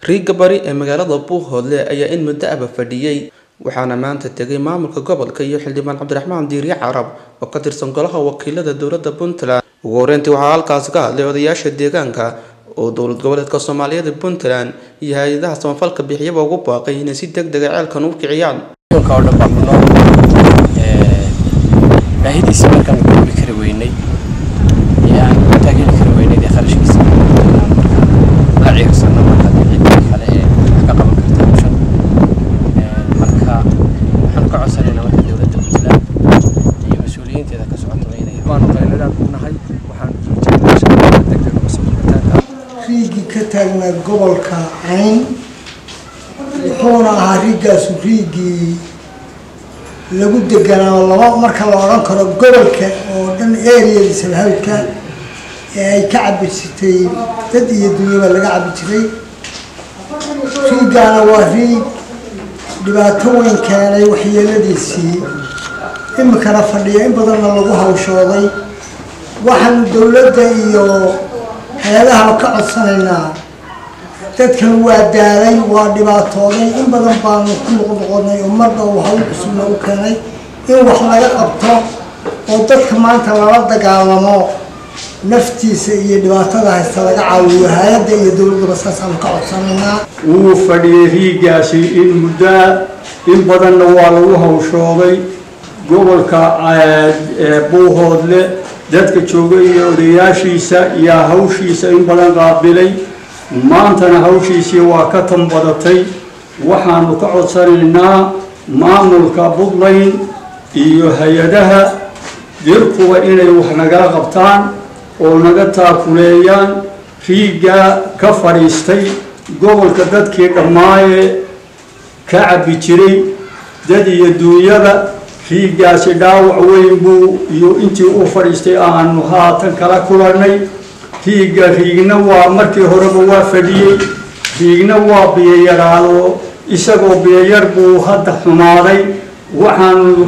riigga bari ee magaalada buuhoodle ayaa in muddo aba fadhiyey waxaana maanta tegay maamulka gobolka iyo xildhibaan cabdiraxmaan diirye carab oo ka tirsan golaha wakiilada dowladda puntland ugu horeyntii waxaa halkaasi ka hadlay odayaasha deegaanka oo dowlad goboleedka soomaaliyeed puntland iyo hay-adaha samafalka bixiyaba ugu baaqay inay si deg dega ceelkan u kiciyaan oo dhan baa ku nool baahidiisa markaan gudbi kari weynay ee aan ku taageeri kari weynay ee kharashkiisa inaan markaa la ciirsano marka cidda kale ee wax ka qaban karta bulshada marka waxaan ka codsanaynaa marka dowladda puntland iyo mas-uuliyiinteeda ka socotaba inay waanu qayladaan ku nahay waxaan jeednaa shaqada degdeg uga soo guritaanka riigii ka taagnaa gobolka cayn wuxuuna ahaa riigaasu riigii lagu deganaa laba marka la odhan karo gobolka oo dhan areada salhawdka ee ay ka cabi jirtay dad iyo dunyaba laga cabi jiray riigaana waa riig dhibaato weyn keenay waxyeeladiisii imikana fadhiya in badanna lagu hawshooday waxaanu dowladda iyo hay-adaha ka codsanaynaa dadkan waa daalay waa dhibaatooday in badan baanu ku noqnoqonay ummadda uu hawl cusubna u keenay in wax laga qabto oo dadka maanta lala dagaalamo naftiisa iyo dhibaatada haysta laga caawiyo hay-adda iyo dowladdaba saasaanu ka codsanaynaa wuu fadhiyey riigaasi in muddaa in badanna waa lagu hawshooday gobolka buuhoodle dadka jooga iyo odayaashiisa yaa hawshiisa in badan qaabilay maantana hawshiisii waa ka tanbadatay waxaanu ka codsanaynaa maamulka puntland iyo hay-adaha dirkuba inay wax nagala qabtaan oo naga taakuleeyaan riiggaa ka fadhiistay gobolka dadkii dhammaaye ka cabbi jiray dad iyo duunyada riiggaasi dhaawac weyn buu iyo intii u fadhiistay aanu haatan kala kulannay riigga riigna waa markii horeba waa fadhiyey riigna waa biyayaraado isagoo biyayar buu hadda xumaaday waxaanu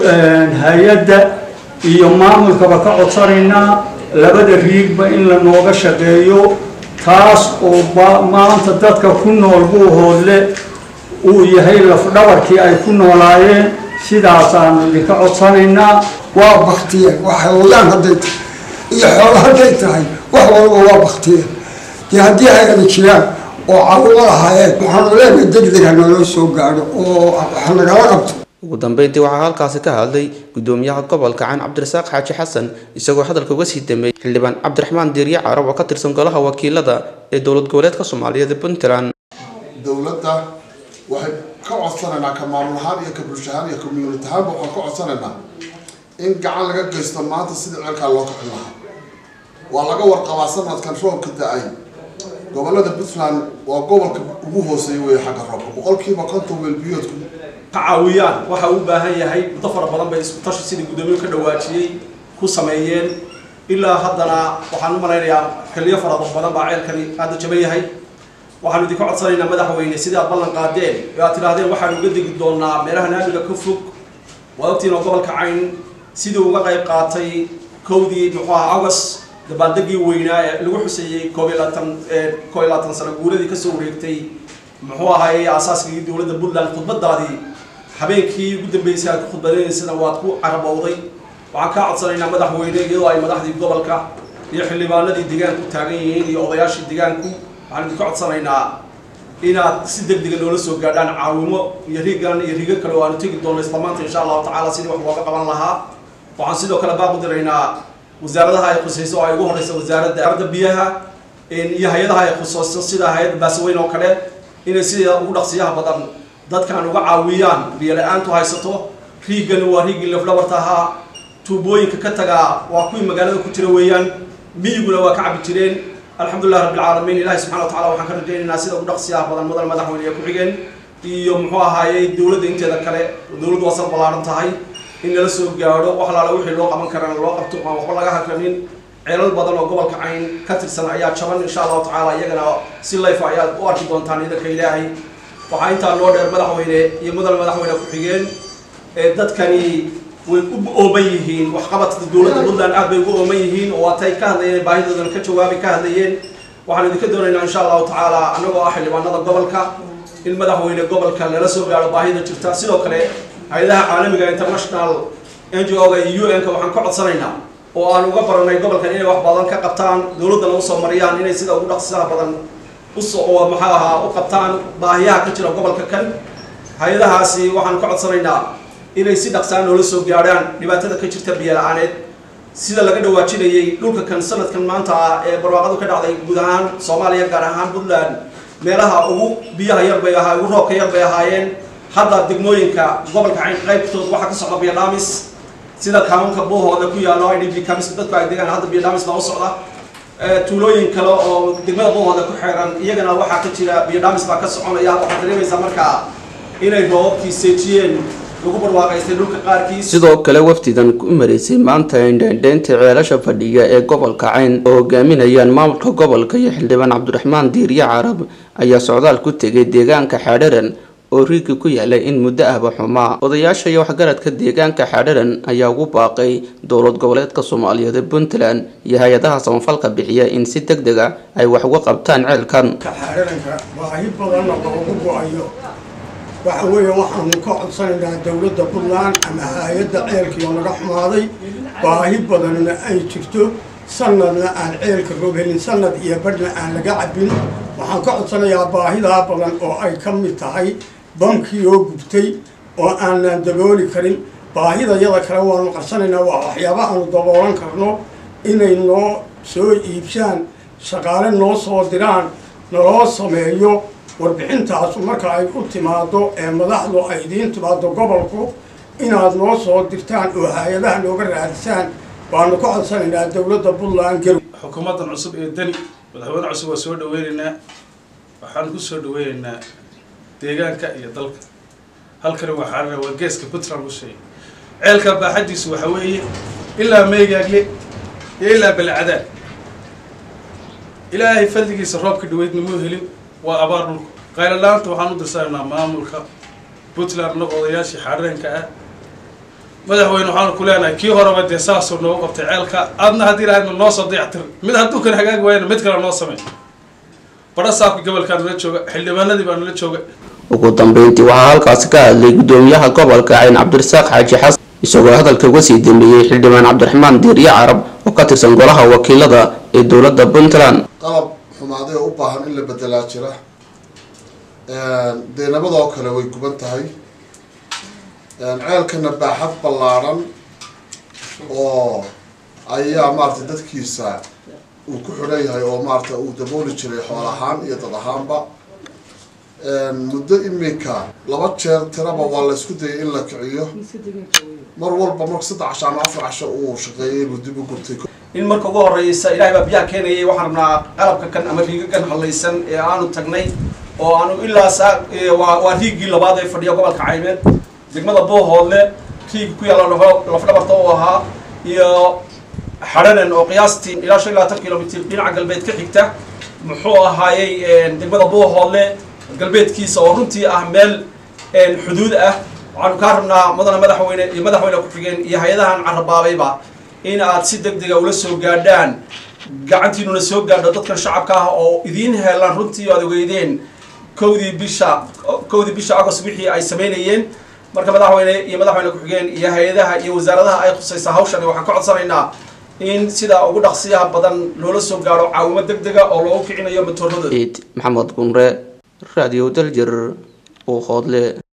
hay-adda iyo maamulkaba ka codsanaynaa labada riigba in la nooga shaqeeyo taas oo maanta dadka ku nool buuhoodle uu yahay lafdhabarkii ay ku noolaayeen sidaasaanu idinka codsanaynaa waa baktiyeen waa xayawayaan hadday tahay iyo xoolo hadday tahay wax walba waa baktiyeen dee haddii hay-ada jiraan oo carumo lahaayeen waxaanu leenahay degdeg ha nooloo soo gaadho oo wax nagala qabto ugu dambeyntii waxaa halkaasi ka hadlay gudoomiyaha gobolka caan cabdirasaaq xaaji xasan isagoo hadalka uga sii dameeyey xildhibaan cabdiraxmaan diirye carab oo ka tirsan golaha wakiilada ee dowlad goboleedka soomaaliyeed ee puntland dowladda waxay ka codsanaynaa ka maamul ahaan iyo ka bulsho ahaan iyo community ahaanba waxaan ka codsanaynaa in gacan laga geysto maanta sidii ceelkaa loo kicin lahaa waa laga warqabaa sanadkan roobka da-ay gobolada puntland waa gobolka ugu hooseeya weeye xagga roobka boqolkiiba konton weelbiyoodku ka caawiyaan waxa uu u baahan yahay muddo fara badan bay isku tashi sidii guddoomiye ka dhawaajiyey ku sameeyeen ilaa haddana waxaan u malaynayaa xilliyo fara badan baa ceelkani hadda jaban yahay waxaanu idinka codsanaynaa madaxweyne sidii aad ballan qaadeen ee aad tidhaahdeen waxaanu uga degi doonaa meelaha naamiga ka fog waad ogtiin oo gobolka cayn sidii uga qayb qaatay kowdii muxuu ahaa august dabaaldegii weynaa ee lagu xuseeyey koob iyo labaatan koob iyo labaatan sano guuradii kasoo wareegtay muxuu ahaayey aasaaskii dowladda puntland khudbadaadii habeenkii ugu dambeysay aad ku khudbadaynaysana waad ku carabowday waxaan kaa codsanaynaa madaxweyne iyadoo ay madaxdii gobolka iyo xildhibaanadii deegaanku taagan yihiin iyo odayaashii deegaanku waxaan idinka codsanaynaa inaad si deg dega noola soo gaadhaan caawimo iyo riigan iyo riigo kale oo aanu tegi doono isla maanta insha allahu tacaala sidii wax looga qaban lahaa waxaan sidoo kale baaq u diraynaa wasaaradaha ay khusayso oo ay ugu horeysa wasaaradda arda biyaha iyo hay-adaha ay khusayso sida hay-adda baasaweyn oo kale inay sida ugu dhaqsiyaha badan dadkan uga caawiyaan biyo la-aantu haysato riigani waa riigii lafdhabarta ahaa tuubooyinka ka tagaa waa kuwii magaalada ku jira weeyaan miyiguna waa ka cabi jireen alxamdulilah rabbi alcaalamiin ilahi subxana wa tacala waxaan ka rajaynaynaa sida ugu dhaqsiyaha badan mudan madaxweyne ee ku-xigeen iyo muxuu ahaayey dowladda inteeda kale dowladdu waa sal ballaaran tahay in lala soo gaadho wax alaala wixii loo qaban karana loo qabto aan waxba laga hakranin ceelal badan oo gobolka cayn ka tirsan ayaa jaban insha allahu tacaala iyagana si layfa ayaad u arki doontaan idanka ilaahay waxaa intaa noo dheer madaxweyne iyo mudan madaxweyne ku-xigeen ee dadkani way u ooman yihiin waxqabadka dowladda puntland aad bay ugu ooman yihiin oo waatay ka hadlayeen baahidoodana ka jawaabi ka hadlayeen waxaan idinka doonaynaa insha allahu tacaala annagoo ah xildhibaanada gobolka in madaxweyne gobolka lala soo gaaro baahida jirta sidoo kale hay-adaha caalamiga international n g o-ga iyo u n-ka waxaan ka codsanaynaa oo aan uga baranay gobolkan inay wax badan ka qabtaan dowladdana usoo mariyaan inay sida ugu dhaqsisaha badan usoo maxaa ahaa u qabtaan baahiyaha ka jira gobolka kan hay-adahaasi waxaan ka codsanaynaa inay si dhaqsaan noola soo gaadhaan dhibaatada ka jirta biyo la-aaneed sida laga dhawaajinayay dhulka kan sanadkan maanta ah ee barwaaqadu ka dhacday guud ahaan soomaaliya gaar ahaan puntland meelaha ugu biyaha yar bay ahaa ugu roobka yar bay ahaayeen hadda degmooyinka gobolka cayn qaybtood waxaa ka socda biyo dhaamis sida kaamunka buuhooda ku yaalo idb kamis dadku ay degaan hadda biyo dhaamis baa u socda tuulooyin kale oo degmada buuhooda ku xeeran iyagana waxaa ka jira biyo dhaamis baa ka soconaya waxaad dareemaysaa markaa inay roobabkii seejiyeen lagu barwaaqaystay dhulka qaarkiis sidoo kale wafdidan ku maraysay maanta indheendheynta ceelasha fadhiya ee gobolka cayn oo hogaaminayaan maamulka gobolka iyo xildhibaan cabdiraxmaan diiriye carab ayaa socdaal ku tegay deegaanka xaadharan oo riigi ku yaalay in muddo ahba xumaa odayaasha iyo waxgaradka deegaanka xaadharan ayaa ugu baaqay dowlad goboleedka soomaaliyeed ee puntland iyo hay-adaha samafalka bixiya in si deg deg a ay wax uga qabtaan ceelkan xaadharanka baahi badanna loogu go-ayo waxa weeye waxaanu ka codsanaynaa dowladda puntland ama hay-adda ceelkii oo naga xumaaday baahi badanna ay jirto sanadna aan ceelka roob helin sanad iyo badhna aan laga cabbin waxaan ka codsanayaa baahidaa badan oo ay ka mid tahay bankii oo gubtay oo aanan dabooli karin baahida yada kale waanu qarsanaynaa waa waxyaaba aanu daboolan karno inay noo soo iibshaan shaqaale noo soo diraan naloo sameeyo warbixintaasu marka ay u timaado ee madaxdu ay idiin timaado gobolku inaad noo soo dirtaan oo hay-adaha nooga raadisaan waanu ka codsanaynaa dowladda puntland garow xukuumaddan cusub ee deni madaxweyne cusub waa soo dhaweynaynaa waxaan ku soo dhaweynaynaa deegaanka iyo dalka halkani waa xaarana waa geeska puntland u sheegay ceelka baaxadiisu waxa weeye ilaa meygaagle iyo ilaa balcadaan ilaahay fadligiisa roobka dhaweydna muu helin waa abaar dhulku qayladhaanta waxaan u dirsanaynaa maamulka puntland na odayaashii xaareenka ah madaxweyne waxaanu ku leenahay kii horeba dee saasoo noogu qabtay ceelka aadna haddii ilaahayna noo soo dayactir mid hadduu kan hagaagi waayana mid kale noo samey badha saabka gobolkaa nala jooga xildhibaanadii baa nala jooga ugu dambeyntii waxaa halkaasi ka hadlay gudoomiyaha gobolka cayn cabdirasaaq xaaji xasan isagoo hadalka uga sii dambeeyey xildhibaan cabdiraxmaan diirye carab oo ka tirsan golaha wakiilada ee dowladda puntland qalab xumaaday oo u baahan in la bedelaa jira dee nabadoo kale way guban tahay ceelkana baaxad ballaadhan oo ayaa maaragtay dadkiisa uu ku xidhan yahay oo maaragtay uu dabooli jiray xool ahaan iyo dad ahaanba muddo iminka laba jeer tiraba waa la isku dayay in la kiciyo mar walba marka saddex casho ama afar casho uu shaqeeyay inuu dib u gurtay in marka ugu horeysa ilaahay baa biyaha keenayay waxaan rabnaa qalabka kan ama riigagan hallaysan ee aanu tagnay oo aanu ilaa saa waa waa riigii labaad ee fadhiya gobolka caymeed degmada buuhoodle riigi ku yaalla lafdhabarta u ahaa iyo xadhanan oo qiyaastii ilaa shan iyo labaatan kilomitr dhinaca galbeed ka xigta muxuu ahaayey degmada buuhoodle galbeedkiisa oo runtii ah meel xuduud ah waxaanu kaa rabnaa mudana madaxweyne iyo madaxweyne ku-xigeen iyo hay-adahan carabaabayba in aad si deg dega ula soo gaadhaan gacantiinuna soo gaadho dadkan shacabka ah oo idiin heelaan runtii aad ogeydeen kowdii bisha kowdii bisha agost wixii ay samaynayeen marka madaxweyne iyo madaxweyne ku-xigeen iyo hay-adaha iyo wasaaradaha ay khusaysa hawshani waxaan ka codsanaynaa in sidaa ugu dhaqsiyaha badan loola soo gaadho caawimo deg dega oo loogu kicinayo matooradooda ciid maxamed gunre radio daljir uu hoodle